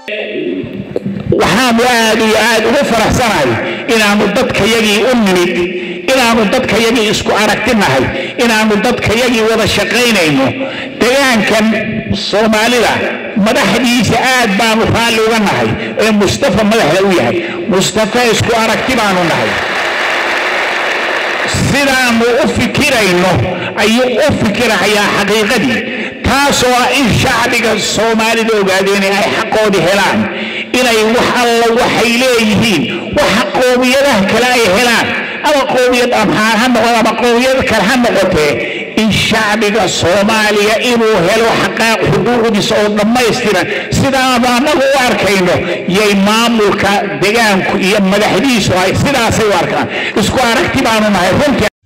waxaanu aad iyo aad ugu faraxsanahay inaannu dadkayagii u nimid inaannu dadkayagii isku aragtinahay inaannu dadkayagii wada shaqaynayno degaankan soomaalida madaxdiisa aad baanu raalli uga nahay ee mustafa madaxda u yahay mustafa isku aragti baanu nahay sidaannu u fikirayno ayuu u fikirahayaa xaqiiqadii taasoo ah in shacbiga soomaalida ogaadeen ay xaqoodii helaan inay wax alla waxay leeyihiin waxa qowmiyadaha kale ay helaan ama qowmiyad amxaar ha noqo ama qowmiyad kale ha noqotee in shacbiga soomaaliya inuu helo xaqaaq xuquuqdiisa oo dhammaystiran sidaanu annagu u arkayno yay maamulka degaanku iyo madaxdiisu ay sidaasay u arkaan isku aragti baanu nahay runtii